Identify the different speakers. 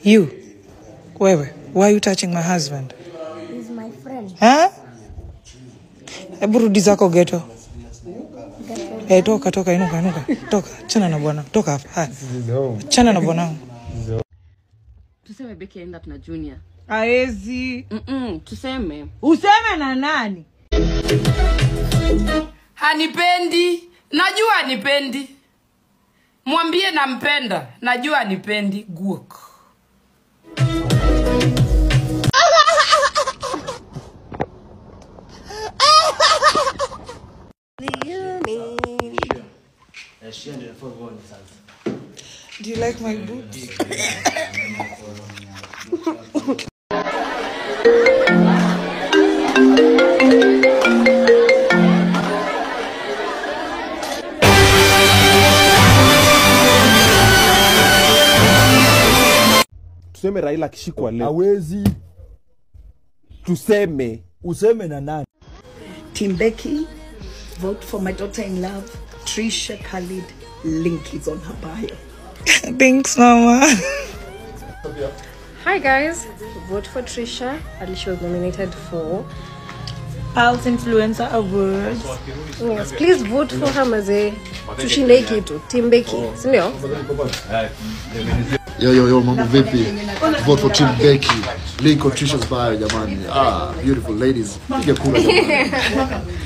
Speaker 1: You. Wewe, why are you touching my husband?
Speaker 2: He's my friend.
Speaker 1: Huh? Hebu rudi zako geto. Eh, toka toka, inuka inuka, toka, chana na bwana, toka hapa. Haya, chana na bwanangu.
Speaker 3: tuseme beki aenda tuna junior
Speaker 1: Aezi.
Speaker 3: Mm-mm, tuseme
Speaker 1: Useme na nani?
Speaker 4: hanipendi najua hanipendi mwambie nampenda najua hanipendi guok
Speaker 1: Do you like my boots?
Speaker 5: tuseme raila akishikwa leo
Speaker 6: hawezi
Speaker 5: tuseme
Speaker 6: useme na nani
Speaker 7: Team Becky, vote for my daughter in love, Trisha Khalid. Link is on her bio.
Speaker 1: Thanks, mama.
Speaker 8: Hi guys, vote for Trisha. Alicia was nominated for.
Speaker 1: Pulse Influencer Awards.
Speaker 8: Yes, please vote for her mazee. Tushinde hii kitu. Team Becky, si ndio?
Speaker 9: Yo, yo, yo, mambo vipi? Vote for Team Becky. Link on Trisha's bio jamani. Ah, beautiful ladies. Piga kura jamani.